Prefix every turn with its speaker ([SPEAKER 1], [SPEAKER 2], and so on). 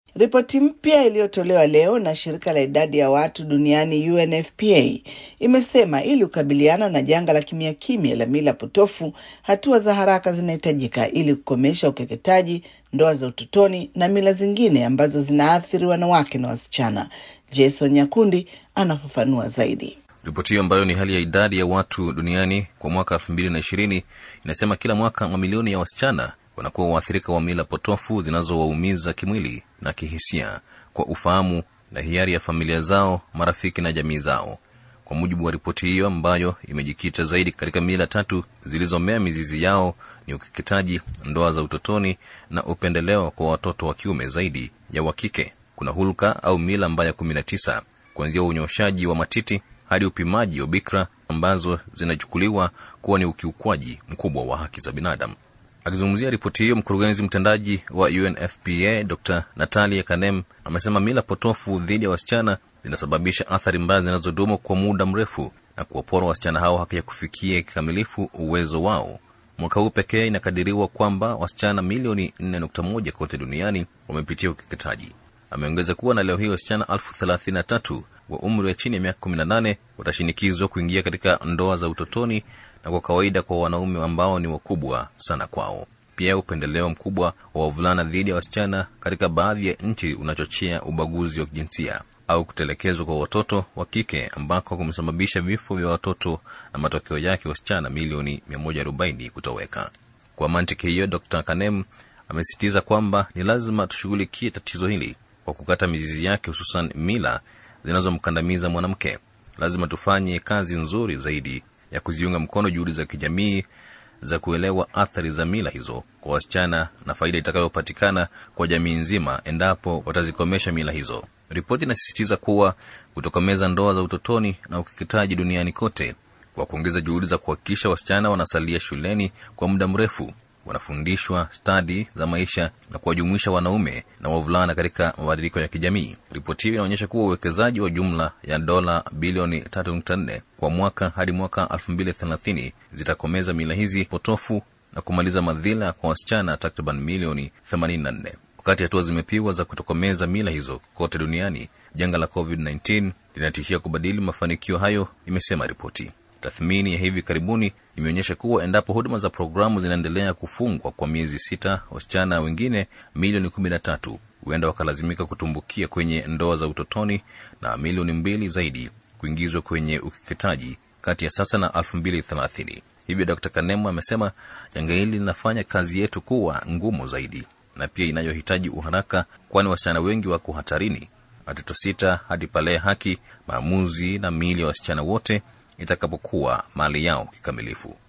[SPEAKER 1] Ripoti mpya iliyotolewa leo na shirika la idadi ya watu duniani UNFPA imesema ili kukabiliana na janga la kimya kimya la mila potofu, hatua za haraka zinahitajika ili kukomesha ukeketaji, ndoa za utotoni na mila zingine ambazo zinaathiri wanawake na wasichana. Jason Nyakundi anafafanua zaidi.
[SPEAKER 2] Ripoti hiyo ambayo ni hali ya idadi ya watu duniani kwa mwaka elfu mbili na ishirini inasema kila mwaka mamilioni ya wasichana wanakuwa waathirika wa mila potofu zinazowaumiza kimwili na kihisia kwa ufahamu na hiari ya familia zao, marafiki na jamii zao. Kwa mujibu wa ripoti hiyo ambayo imejikita zaidi katika mila tatu zilizomea mizizi yao ni ukeketaji, ndoa za utotoni na upendeleo kwa watoto wa kiume zaidi ya wa kike. Kuna hulka au mila mbaya kumi na tisa kuanzia unyoshaji wa matiti hadi upimaji wa bikra ambazo zinachukuliwa kuwa ni ukiukwaji mkubwa wa haki za binadamu. Akizungumzia ripoti hiyo, mkurugenzi mtendaji wa UNFPA Dr Natalia Kanem amesema mila potofu dhidi ya wasichana zinasababisha athari mbaya zinazodumu kwa muda mrefu na kuwapora wasichana hao haki ya kufikia kikamilifu uwezo wao. Mwaka huu pekee inakadiriwa kwamba wasichana milioni 4.1 kote duniani wamepitia ukeketaji. Ameongeza kuwa na leo hii wasichana elfu thelathini na tatu wa umri wa chini ya miaka 18 watashinikizwa kuingia katika ndoa za utotoni na kwa kawaida kwa wanaume ambao ni wakubwa sana kwao. Pia upendeleo mkubwa wa wavulana dhidi ya wasichana katika baadhi ya nchi unachochea ubaguzi wa kijinsia au kutelekezwa kwa watoto wa kike ambako kumesababisha vifo vya watoto na matokeo yake wasichana milioni 140 kutoweka. Kwa mantiki hiyo, Dr Kanem amesisitiza kwamba ni lazima tushughulikie tatizo hili kwa kukata mizizi yake, hususan mila zinazomkandamiza mwanamke. Lazima tufanye kazi nzuri zaidi ya kuziunga mkono juhudi za kijamii za kuelewa athari za mila hizo kwa wasichana na faida itakayopatikana kwa jamii nzima endapo watazikomesha mila hizo. Ripoti inasisitiza kuwa kutokomeza ndoa za utotoni na ukeketaji duniani kote kwa kuongeza juhudi za kuhakikisha wasichana wanasalia shuleni kwa muda mrefu, wanafundishwa stadi za maisha na kuwajumuisha wanaume na wavulana katika mabadiliko ya kijamii. Ripoti hiyo inaonyesha kuwa uwekezaji wa jumla ya dola bilioni 3.4 kwa mwaka hadi mwaka 2030 zitakomeza mila hizi potofu na kumaliza madhila kwa wasichana takriban milioni 84. Wakati hatua zimepigwa za kutokomeza mila hizo kote duniani, janga la COVID-19 linatishia kubadili mafanikio hayo, imesema ripoti. Tathmini ya hivi karibuni imeonyesha kuwa endapo huduma za programu zinaendelea kufungwa kwa miezi sita, wasichana wengine milioni kumi na tatu huenda wakalazimika kutumbukia kwenye ndoa za utotoni na milioni mbili zaidi kuingizwa kwenye ukeketaji kati ya sasa na elfu mbili thelathini. Hivyo Dr Kanemu amesema janga hili linafanya kazi yetu kuwa ngumu zaidi na pia inayohitaji uharaka, kwani wasichana wengi wako hatarini. Hatatosita hadi pale haki, maamuzi na miili ya wasichana wote itakapokuwa mali yao kikamilifu.